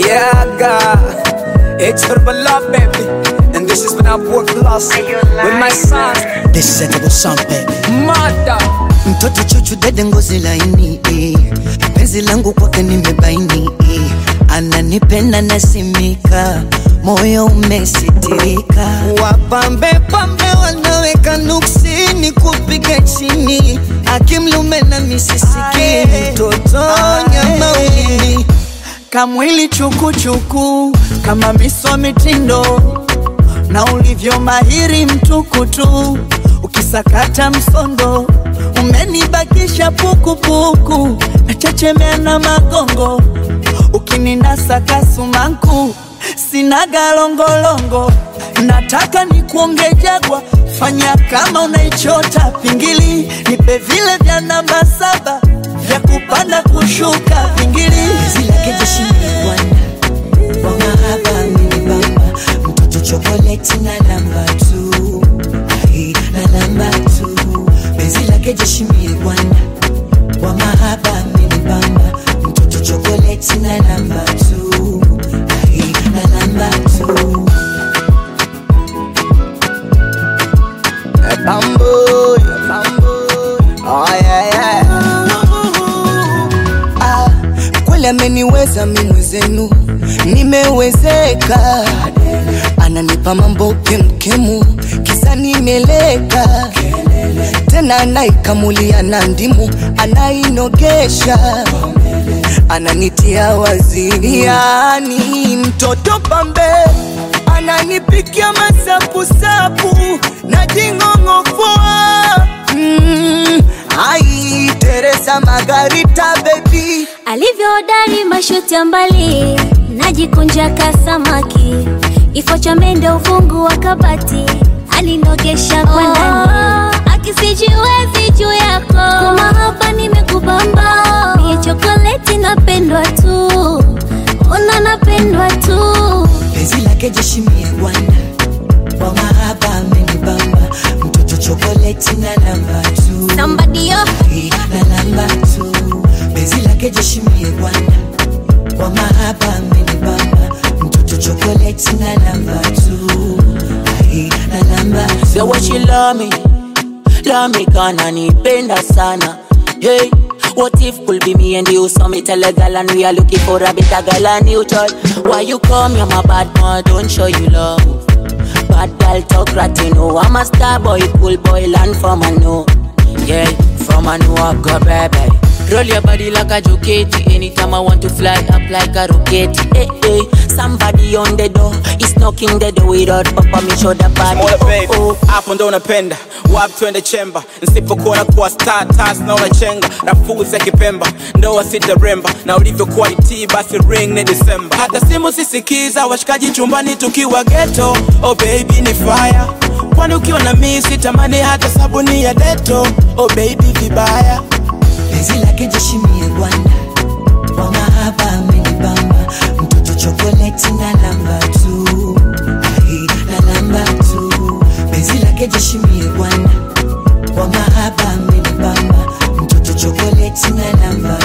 Yeah, God. It's for love, baby. And this is when I work lost with my son, This is a double song baby. mother. Mtoto chuchu dede ngozi laini eh. Penzi langu kwake nimebaini eh. Ananipenda nasimika moyo umesitirika wapambe pambe wanaweka nuksini kupiga chini akimlume na misisiki mtoto nyama ulimi kamwili chukuchuku kama miswa mitindo na ulivyo mahiri mtukutu ukisakata msondo umenibakisha pukupuku nachechemea na magongo ukininasa kasumaku sina galongolongo nataka nikuonge jagwa fanya kama unaichota pingili nipe vile vya namba saba vya kupanda kushuka pingili zilake jeshini bwana wa mahaba amenibamba mtoto chokoleti na namba tu Ai, na namba tu penzi lake jeshimi bwana wa mahaba amenibamba mtoto chokoleti na namba tu Ai, na namba tu Bamboo, bamboo. Oh, yeah, yeah. ah, kweli ameniweza mi mwenzenu nimewezeka ananipa mambo kemkemu kisa nimeleka tena anaikamulia na ndimu anainogesha ananitia wazini yani mtoto pambe ananipikia masapusapu na jing'ong'ofoa mm, ai teresa magarita bebi alivyohodari mashuti ya mbali najikunja kasamaki kifo cha mende ufungu wa kabati alinogesha kwa ndani akisijiwezi juu yako kumahaba nimekubamba mie chokoleti napendwa tu una napendwa tu penzi lake jeshimie bwana wa mahaba amenibamba mtoto chokoleti na namba tu somebody yo Ai, na namba tu penzi lake jeshimie bwana wa mahaba amenibamba mtoto chokoleti na namba tu Ai, na namba tu Say what she love me, love me kana nipenda sana. Hey, what if could be me and you? So me tell a girl and we are looking for a better girl and you tell. Why you come? You're my bad man, don't show you love. Bad girl talk rat, you know I'm a star boy, cool boy, land from a know. Yeah, from a know I got baby. Roll your body like a jockey. Anytime I want to fly up like a rocket. Hey, hey, somebody on the door is knocking the door without papa me show the body. Mola baby, Oh, oh. hapo ndo unapenda wapi twende chemba nisipokuona kuwa star tas na unachenga rafuzi ya kipemba ndoa sitaremba na ulivyokuwa itii basi ring ni disemba hata simu sisikiza washikaji chumbani tukiwa geto oh baby ni fire kwani ukiwa na mii sitamani hata sabuni ya deto oh baby vibaya penzi lake jeshimie bwana wa mahaba amenibamba mtoto chokoleti na namba tu Ai, na namba tu penzi lake jeshimie bwana wa mahaba amenibamba mtoto chokoleti na namba